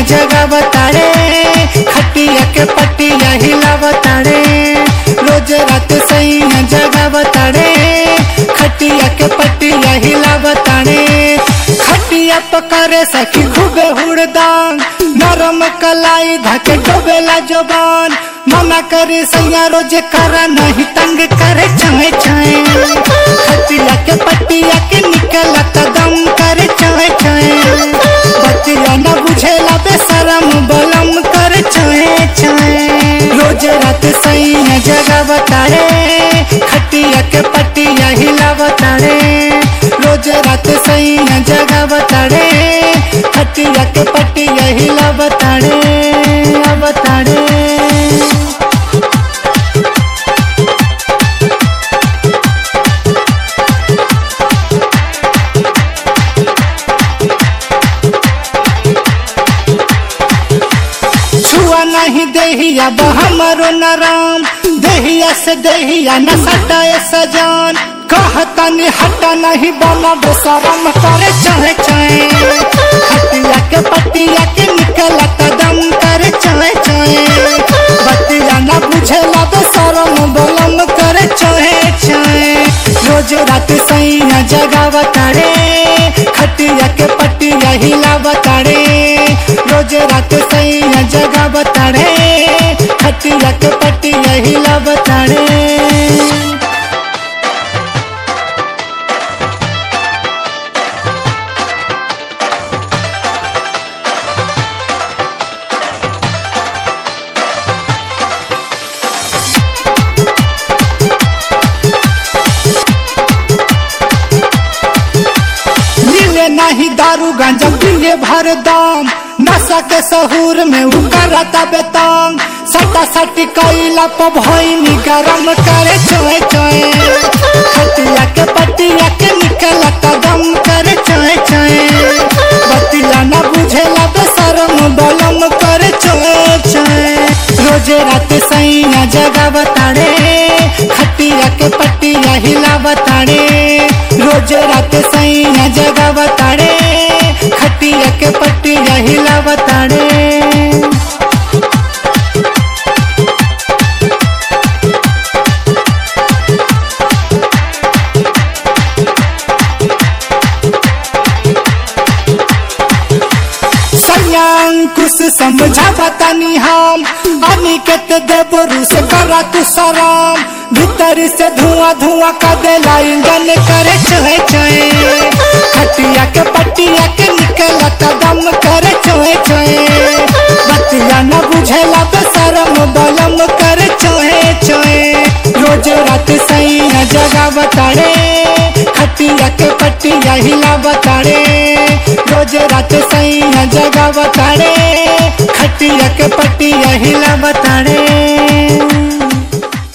जगह बताड़े खटिया के पटिया हिला बताड़े रोज रात सैया जगह बताड़े खटिया के पटिया हिला बताड़े खटिया पकड़े सखी खूबे हुड़दान नरम कलाई धके डोबेला जबान मना करे सैया रोज करा नहीं तंग करे छाए छाए खटिया के पटिया के निकला कदम करे छाए छाए बतिया न बुझेला बेशरम बलम करे छाए छाए रोज रात सैया जगह बताड़े खटिया के पटिया हिला बताड़े रोज रात सैया जगह बताड़े खटिया के पटिया हिला बताड़े बताड़े छुआ नहीं देहिया हमरो नराम देहिया से देहिया न सटाए सजान कहता नि हटा नहीं बना बेसरम करे चाहे चाहे खटिया के पटिया के निकला कदम करे चाहे चाहे बतिया न बुझेला बेसरम बलम करे चाहे चाहे रोज रात सैया जगह बताड़े खटिया के पटिया हिला बताड़े रोज रात सैया जगह बताड़े खटिया के पटिया हिला बताड़े मिले नहीं दारू गांजा पिए भर दाम नशा के सहूर में उकरता बेतांग सटा सटी कैला प भइनी गरम करे चोए चोए खटिया के पटिया के निकला कदम करे चोए चोए बतिया न बुझेला बेशरम बलम करे चोए चोए रोज रात सैया जगह बताड़े खटिया के पटिया हिला बताड़े रोज रात सैया जगह बताड़े खटिया के पटिया हिला बताड़े संयांकुश समझा बतानी हम अनिकेत देवरु से करा तू सराम भीतर से धुआं धुआं का देला इंजन करे चहे चहे खटिया के पटिया के निकला कदम करे चहे चहे बतिया न बुझेला बेशरम बलम करे चहे चहे रोज रात सैया जगह बताड़े खटिया के पटिया हिला बताड़े रोज रात सैया जगह बताड़े खटिया के पटिया हिला बताड़े